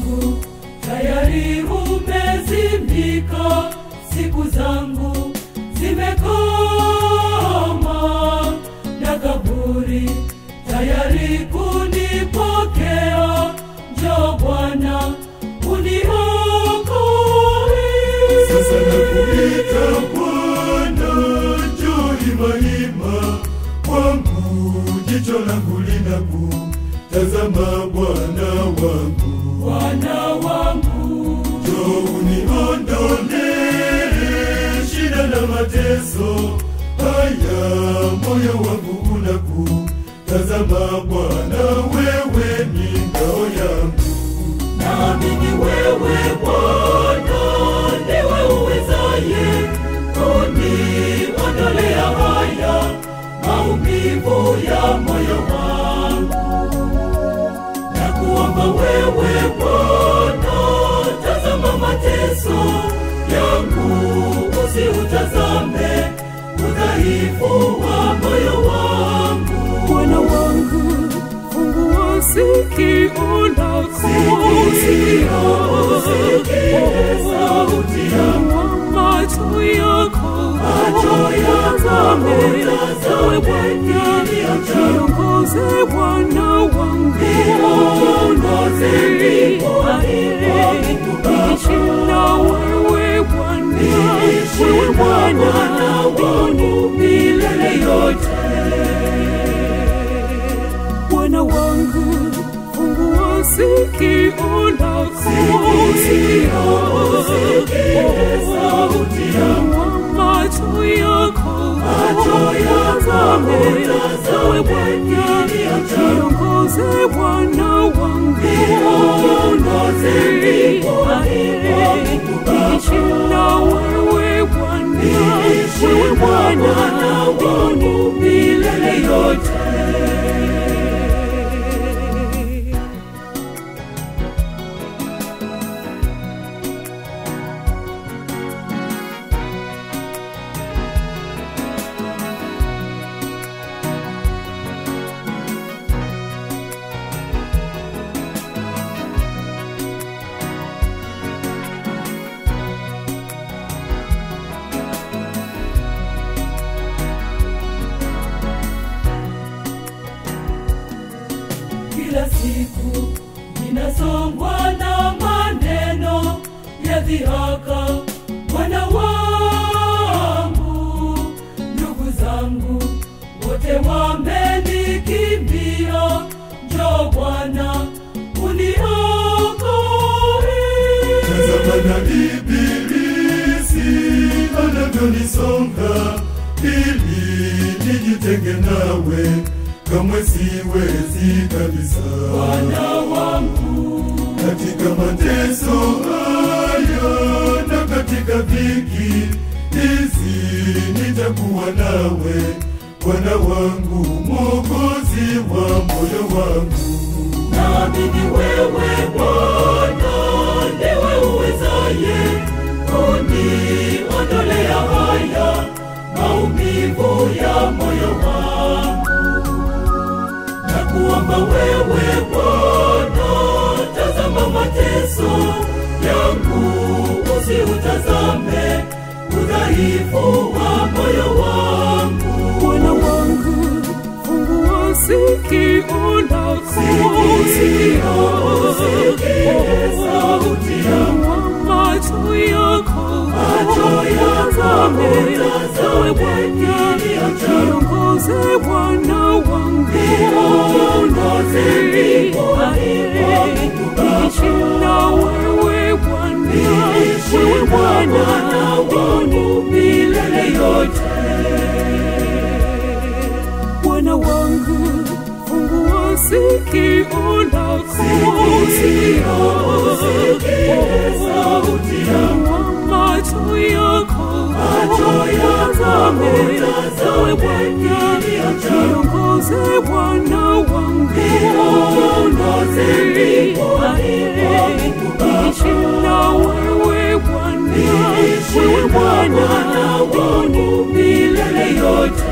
wangu tayari umezimika, siku zangu zimekoma, na kaburi tayari kunipokea. Njoo Bwana uniokoe. Sasa nakuita Bwana, njoo hima hima kwangu, jicho langu linakutazama Bwana wangu, Bwana wangu, njoo uniondolee shida na mateso haya, moyo wangu unakutazama Bwana, wewe ni ngao yangu. naamini wewe Bwana ndiwe uwezaye kuniondolea haya maumivu ya moyo wangu. Na kuomba wewe Bwana, tazama mateso yangu, usiutazame udhaifu wa moyo wangu. Bwana wangu, fungua sikio lako, sauti Fungua macho yako, utazame, ewe Bwana, niongoze Bwana wangu, niishi na wewe Bwana, wewe Bwana wangu milele yote. Bwana wangu, fungua sikio lako, fungua macho yako, utazame, ewe Bwana, niongoze Bwana wangu, niishi na wewe Bwana, wewe Bwana wangu milele yote. Kila siku ninasongwa na maneno ya dhihaka, Bwana wangu, ndugu zangu wote wamenikimbia. Njoo Bwana uniokoe. Tazama na ibilisi anavyonisonga ili nijitenge nawe, kamwe siwezi kabisa. Bwana wangu, Katika mateso haya na katika dhiki hizi nitakuwa nawe, Bwana wangu, Mwokozi wa moyo wangu. naamini wewe Bwana ndiwe uwezaye kuniondolea haya maumivu ya moyo wangu. Na kuomba wewe Bwana, tazama mateso yangu, usiutazame udhaifu wa moyo wangu. Bwana wangu, fungua sikio lako, fungua macho yako, utazame, ewe Bwana, niongoze Bwana wangu, niishi na wewe Bwana, wewe Bwana wangu milele yote. Bwana wangu, fungua sikio lako, fungua macho yako, utazame, ewe Bwana, niongoze Bwana wangu, niishi na wewe Bwana, wewe Bwana wangu milele yote.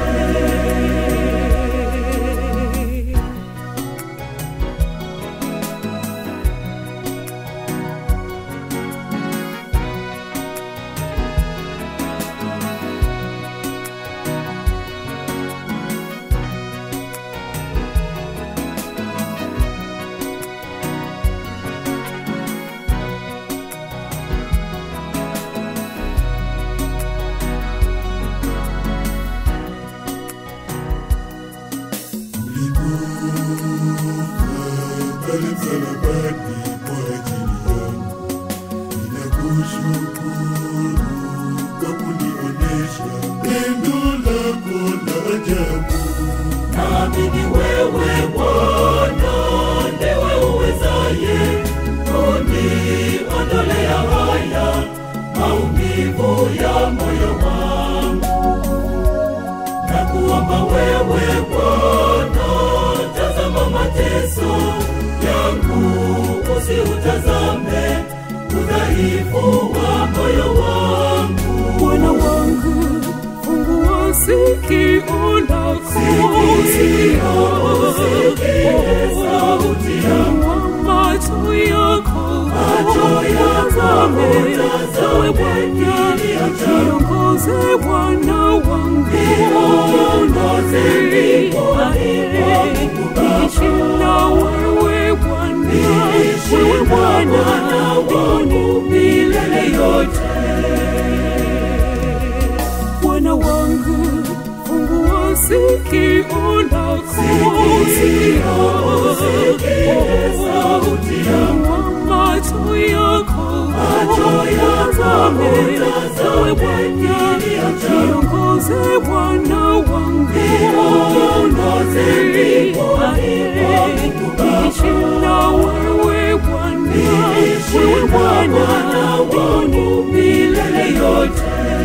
pale msalabani kwa ajili yangu. Ninakushukuru kwa kunionesha pendo lako la ajabu. Naamini wewe Bwana ndiwe uwezaye kuniondolea haya maumivu ya moyo wangu. Na kuomba wewe Bwana, tazama mateso yangu, usiutazame udhaifu wa moyo wangu. Bwana wangu, fungua sikio lako, Sikio, usikie sauti yangu. macho yako, Macho yako, utazame, utazame ewe Bwana, niliyochagua. niongoze Bwana wangu, Niongoze mbinguni kwa niishi na wewe Bwana, Niishi wewe na Bwana Bwana wangu milele yote. Bwana wangu, fungua sikio lako, Sikio, usikie sauti yangu. macho yako, Macho yako, utazame, utazame ewe Bwana, niliyochagua. niongoze Bwana wangu, Niongoze mbinguni kwa niishi na wewe Bwana, Niishi wewe na Bwana Bwana wangu milele yote.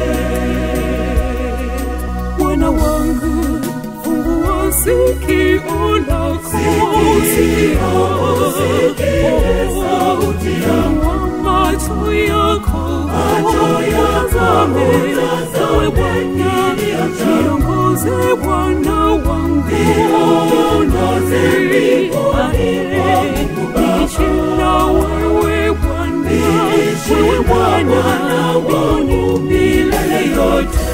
Bwana wangu, fungua sikio lako, Sikio, usikie sauti yangu. macho yako, Macho yako, utazame, utazame ewe Bwana, niliyochagua. niongoze Bwana wangu, Niongoze mbinguni kwa niishi na wewe Bwana, Niishi wewe na Bwana Bwana wangu milele yote.